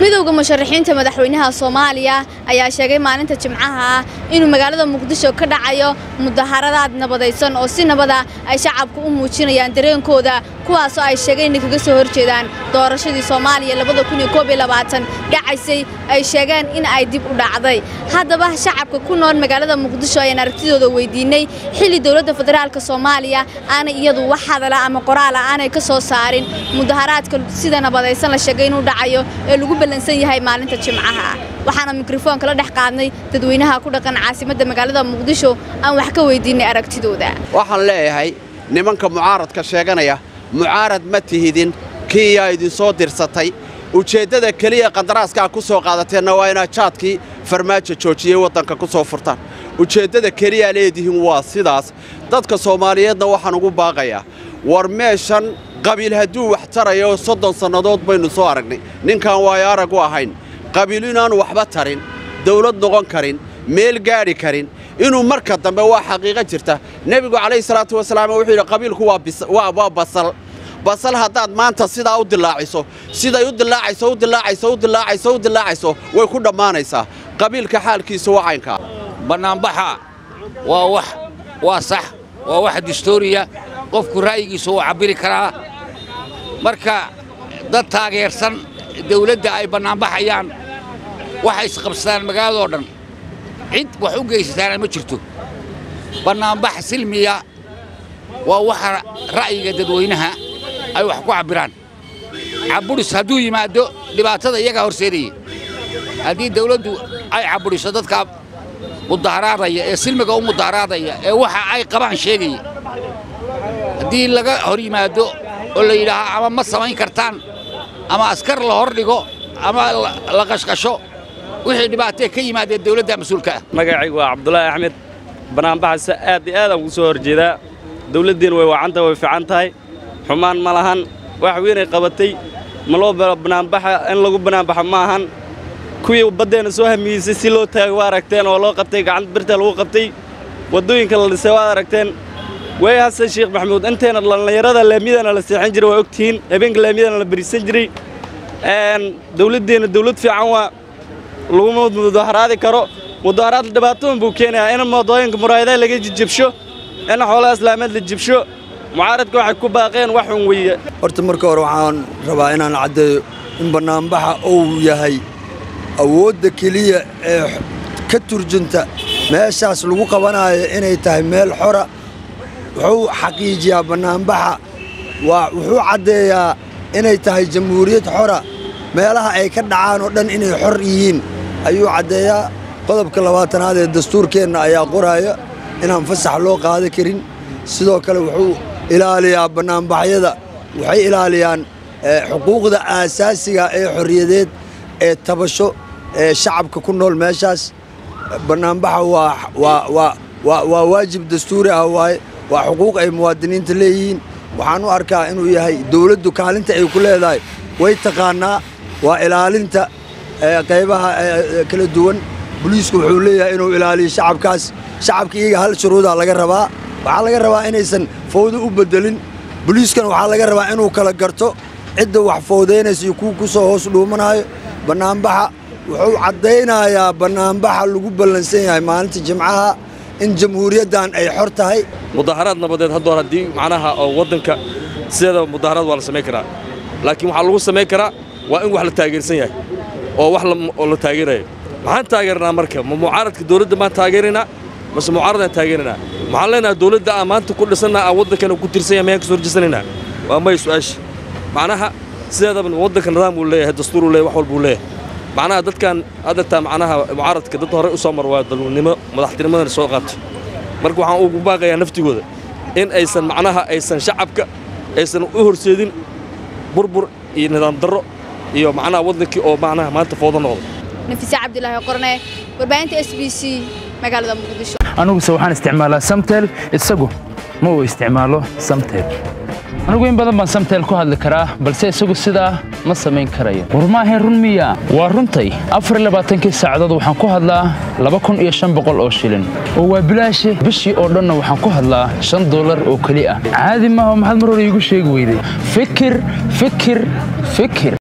midowda musharaxiinta madaxweynaha soomaaliya ayaa sheegay maalinta jimcaha ah inuu magaalada muqdisho ka dhacayo mudaharadaad nabadaysan oo si nabada ay shacabku u muujinayaan dareenkooda kuwaasoo ay sheegeen inay kaga soo horjeedaan doorashadii soomaaliya dhacaysay ay sheegeen in ay dib u dhacday haddaba shacabka ku nool magaalada muqdisho ayaan aragtidooda weydiinay xilli dowladda federaalk soomaaliya aanay iyadu wax hadala ama qoraala aanay ka soo saarin mudaharaadka sida nabadaysan la sheegay inuu dhacayo ee lagu ballansan yahay maalinta jimcaha waxaana mikrofoonka la dhex qaadnay dadweynaha ku dhaqan caasimadda magaalada muqdisho aan wax ka weydiinay aragtidooda waxaan leeyahay nimanka mucaaradka sheeganaya mucaarad ma tihidin kiiyaa idinsoo dirsatay ujeeddada keliya qandaraaskaa ku soo qaadateenna waa inaad jaadkii farmaajo joojiyey waddanka ku soo furtaan ujeeddada keliyaa leedihiin waa sidaas dadka soomaaliyeedna waxaan ugu baaqayaa war meeshan qabiil hadduu wax tarayo soddon sannadood baynu soo aragnay ninkaan waayo arag u ahayn qabiil inaanu waxba tarin dawlad noqon karin meel gaadhi karin inuu marka dambe waa xaqiiqo jirta nebigu calayhi salaatu wasalaam wuxuu yidhi qabiilku waa basal basal haddaad maanta sidaa u dilaaciso siday u dilaacayso u dilaacayso u dilaacayso u dilaacayso way ku dhammaanaysaa qabiilka xaalkiisa waa caynkaa bannaanbaxa waa wax waa sax waa wax distooriya qofku ra'yigiisa uu cabbiri karaa marka dad taageersan dawladda ay bannaanbaxayaan waxay isqabsadaan magaaladoo dhan cid wax u geysataana ma jirto bannaanbax silmiya waa waxa ra'yiga dadweynaha ay wax ku cabbiraan cabburis hadduu yimaaddo dhibaatada iyagaa horseedaya haddii dawladdu ay cabburiso dadka mudaharaadaya ee silmiga u mudaharaadaya ee waxa ay qabaan sheegaya haddii laga hor yimaaddo oo la yidhaahaa ama ma samayn kartaan ama askar la hor dhigo ama la qashqasho wixii dhibaatee ka yimaadeen dawladda mas-uulka ah magacaygu waa cabdulaahi axmed bannaanbaxase aad iyo aadaan ugu soo horjeedaa dawladdiina way wacantahay way fiican tahay xumaan ma lahan wax weynay qabatay ma loo bannaanbaxa in lagu bannaanbaxo ma ahan kuwii baddeenna soo hamiyeysay si loo taagay waa aragteen oo loo qabtay gacanta birta lagu qabtay waddooyinka la dhisay waad aragteen way hasan sheekh maxamuud intayna dhallinyarada laamiyadana la seexan jiray waa ogtihiin habeenka laamiyadana la berisan jiray dawladdeenna dawlad fiican waa laguma mudaharaadi karo mudaharaad dhibaatoon buu keenayaa in moodooyinka muraayadaha laga jijabsho in xoolaha islaameed la jibsho mucaaradka waxay ku baaqeen wax un weeye horta marka hore waxaan rabaa inaan caddeeyo in bannaanbaxa uu yahay awoodda keliya ee ka turjunta meeshaas lagu qabanaayo inay tahay meel xora wuxuu xaqiijiyaa bannaanbaxa waa wuxuu caddeeyaa inay tahay jamhuuriyad xora meelaha ay ka dhacaan oo dhan inay xor yihiin ayuu caddeeyaa qodobka labaatanaad ee dastuurkeenna ayaa qoraaya inaan fasax loo qaada karin sidoo kale wuxuu ilaaliyaa bannaanbaxyada waxay ilaaliyaan xuquuqda aasaasiga ee xorriyadeed ee tabasho ee shacabka ku nool meeshaas bannaanbaxa waa waajib dastuuri ah waaye waa xuquuq ay muwaadiniinta leeyihiin waxaan u arkaa inuu yahay dawladdu kaalinta ay ku leedahay way taqaannaa waa ilaalinta qaybaha kala duwan boliisku wuxuu leeyahay inuu ilaaliyo shacabkaas shacabka iyaga hal shuruudaa laga rabaa waxaa laga rabaa inaysan fawdo u beddelin boliiskana waxaa laga rabaa inuu kala garto cidda wax fawdaynaysa iyo kuwa ku soo hoos dhuumanaayo bannaanbaxa wuxuu caddaynayaa bannaanbaxa lagu ballansan yahay maalinta jimcaha in jamhuuriyaddan ay xor tahay mudaharaad nabadeed haddoor haddii macnaha oo waddanka sideeda mudaharaad waa la samayn karaa laakiin waxaa lagu samayn karaa waa in wax la taageersan yahay oo wax oo la taageerayo maxaan taageernaa marka ma mucaaradka dawladda maan taageeraynaa mase mucaaradaan taageeraynaa maxaan leenahay dawladda aan maanta ku dhisannaa aan waddankana ku tirsan yahay mayaan ka soo horjeesanaynaa waa may su'aasha macnaha sideedaba waddanka nidaam uu leeyahay dastuur uu leeyahay wax walba uu leeyahay macnaha dadkan haddataa macnaha mucaaradka dad horey u soo mar waa dalnimo madaxtinimadana soo qaatay marka waxaan ugu baaqayaa naftigooda in aysan macnaha aysan shacabka aysan u horseedin burbur iyo nidaam darro iyo macnaha waddankii oo macnaha maanta foodo noqdo nafise cabdilaahi qorne warbaahinta s b c magaalada muqdisho aniguse waxaan isticmaalaa samtel isagu ma uu isticmaalo samtel anigu in badan baan samtel ku hadli karaa balse isagu sidaa ma samayn karayo war maahayn run miya waa runtay afarlabaaatankii saacadood waxaan ku hadlaa laba kun iyo shan boqol oo shilin oo waa bilaashi bishii oo dhanna waxaan ku hadlaa shan dollar oo keli ah caadi maaha maxaad mar hore iigu sheegi weyday fikir fikir fikir